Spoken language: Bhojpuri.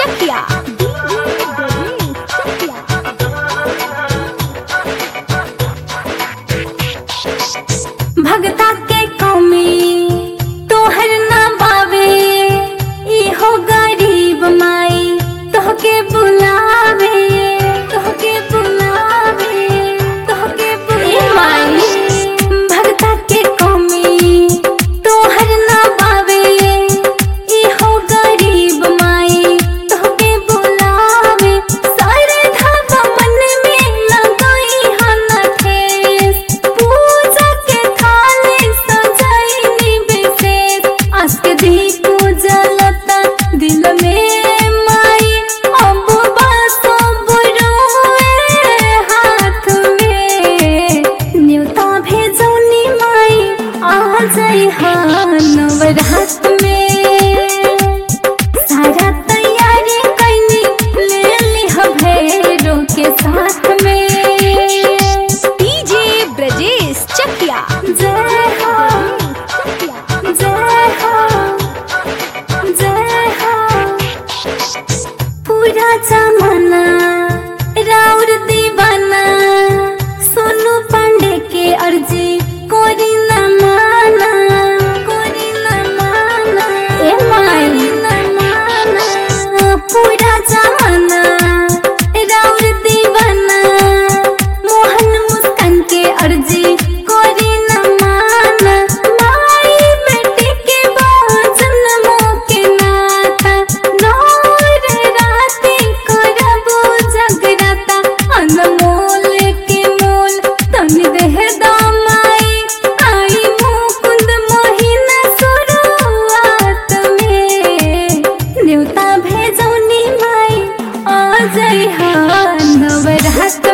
चकिया डीजे ब्रजेश चकिया भगता के कौमी तोहर ना बावे इहो गरीब माई तोहके बुलावे तोहके बुलावे तोहके बुलावे भगता के कौमी तोहर ना बावे इहो गरीब माई तोहके बुलावे सारे धावा मन में लगाई हना ठेस पूजा के थाली सजाई विशेष आज के दी पूजा लता दिल में माई अब बसो बुरोए हाथ में न्योता भेजौनी माई आ जाई नवरात में सारा तैयारी कैनी ले ली भैरो के साथ में डीजे ब्रजेश चकिया जय हो जय हो जय हो पूरा जमाना राउर दीवाना सोनू पांडे के अर्जी कोरी न माना कोरी न माना ए माई न माना पूरा जमाना राउर दीवाना मोहन मुस्कान के अर्जी कोरी न माना माई बेटी के बाजन के नाता नौर राती करबो जगराता अनमोल के मोल तन देह दामाई आई मुकुंद महीना शुरुआत में न्योता भेजौनी माई आ जाई हा नवरात